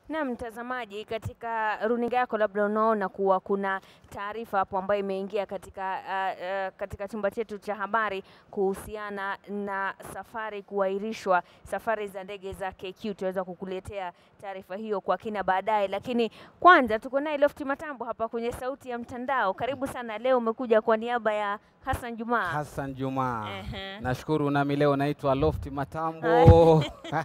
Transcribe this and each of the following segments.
Na mtazamaji, katika runinga yako labda unaona kuwa kuna taarifa hapo ambayo imeingia katika, uh, uh, katika chumba chetu cha habari kuhusiana na safari kuahirishwa, safari za ndege za KQ. Tutaweza kukuletea taarifa hiyo kwa kina baadaye, lakini kwanza tuko naye Lofty Matambo hapa kwenye Sauti ya Mtandao. Karibu sana. Leo umekuja kwa niaba ya Hassan Juma. Hassan Juma. Ehe. Nashukuru nami leo naitwa Lofty Matambo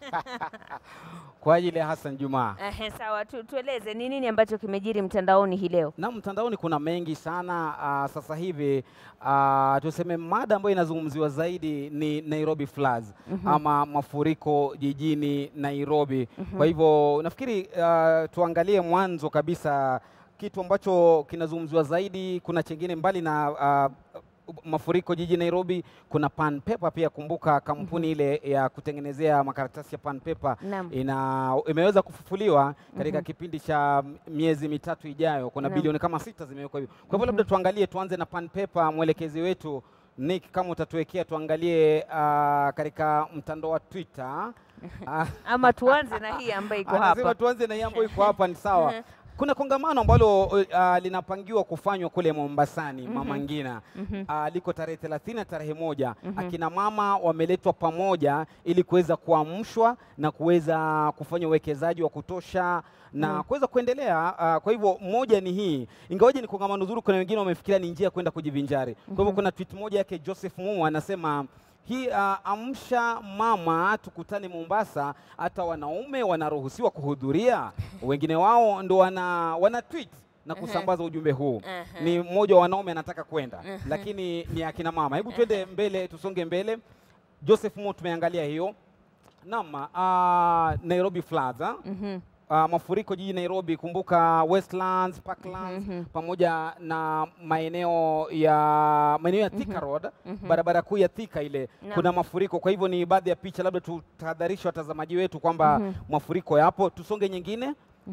kwa ajili ya Hassan Juma. Ehe, sawa tu, tueleze ni nini ambacho kimejiri mtandaoni hii leo? Na mtandaoni kuna mengi sana uh, sasa hivi uh, tuseme mada ambayo inazungumziwa zaidi ni Nairobi floods ama mafuriko jijini Nairobi. Kwa hivyo nafikiri uh, tuangalie mwanzo kabisa kitu ambacho kinazungumziwa zaidi. Kuna chengine mbali na uh, mafuriko jiji Nairobi, kuna Pan Paper pia. Kumbuka kampuni ile ya kutengenezea makaratasi ya Pan Paper Naam. ina imeweza kufufuliwa katika kipindi cha miezi mitatu ijayo. Kuna Naam. bilioni kama sita zimewekwa hivyo. Kwa hivyo labda tuangalie, tuanze na Pan Paper. Mwelekezi wetu Nick, kama utatuwekea tuangalie ah, katika mtandao wa Twitter Ah, Ama tuanze na hii ambayo iko anasema hapa. tuanze na hii ambayo iko hapa, ni sawa. Kuna kongamano ambalo uh, linapangiwa kufanywa kule Mombasani Mama Ngina uh, liko tarehe 30 na tarehe moja. Akina mama wameletwa pamoja ili kuweza kuamshwa na kuweza kufanya uwekezaji wa kutosha na kuweza kuendelea. Uh, kwa hivyo moja ni hii, ingawaje ni kongamano zuri, kuna wengine wamefikiria ni njia ya kwenda kujivinjari. Kwa hivyo kuna tweet moja yake Joseph Mumu anasema hii uh, amsha mama, tukutane Mombasa. Hata wanaume wanaruhusiwa kuhudhuria, wengine wao ndo wana, wana tweet na kusambaza ujumbe huu. Ehe. Ni mmoja wa wanaume anataka kwenda, lakini ni akina mama. Hebu twende mbele, tusonge mbele. Joseph Mo, tumeangalia hiyo naam. Uh, Nairobi floods ah? Mhm. Uh, mafuriko jiji Nairobi. Kumbuka Westlands, Parklands pamoja na maeneo ya maeneo ya Thika Road, barabara kuu ya Thika ile Naam. kuna mafuriko. Kwa hivyo ni baadhi ya picha, labda tutahadharisha watazamaji wetu kwamba mafuriko yapo. Tusonge nyingine,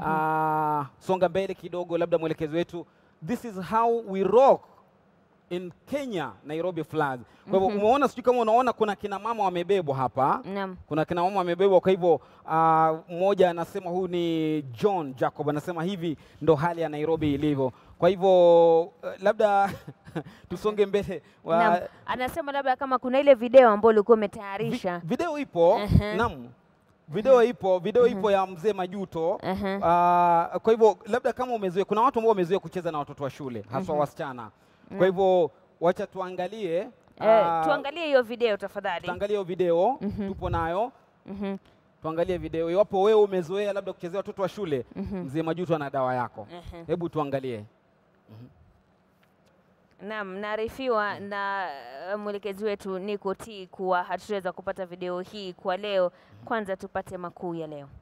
Ah, songa mbele kidogo, labda mwelekezi wetu, this is how we rock in Kenya Nairobi floods. Kwa hivyo umeona, sijui kama unaona, kuna kina mama wamebebwa hapa Naam. kuna kina mama wamebebwa. Kwa hivyo ah, mmoja anasema huyu ni John Jacob, anasema hivi ndo hali ya Nairobi ilivyo. Kwa hivyo eh, labda tusonge mbele wa- Naam. Anasema labda kama kuna ile video ambayo ulikuwa vi, umetayarisha. video ipo Ehe. naam, video ipo video ipo ya mzee Majuto. Ehe. Ah, kwa hivyo labda kama umezoea, kuna watu ambao wamezoea kucheza na watoto wa shule haswa wasichana. Kwa hivyo wacha tuangalie Eh, ah, tuangalie hiyo video tafadhali. tuangalie hiyo video tupo nayo Mhm. tuangalie video. Iwapo wewe umezoea labda kuchezea watoto wa shule, mzee Majuto ana dawa yako. Ehe. Hebu tuangalie. Naam, naarifiwa na uh, mwelekezi wetu Nico T kuwa hatutaweza kupata video hii kwa leo. Kwanza tupate makuu ya leo.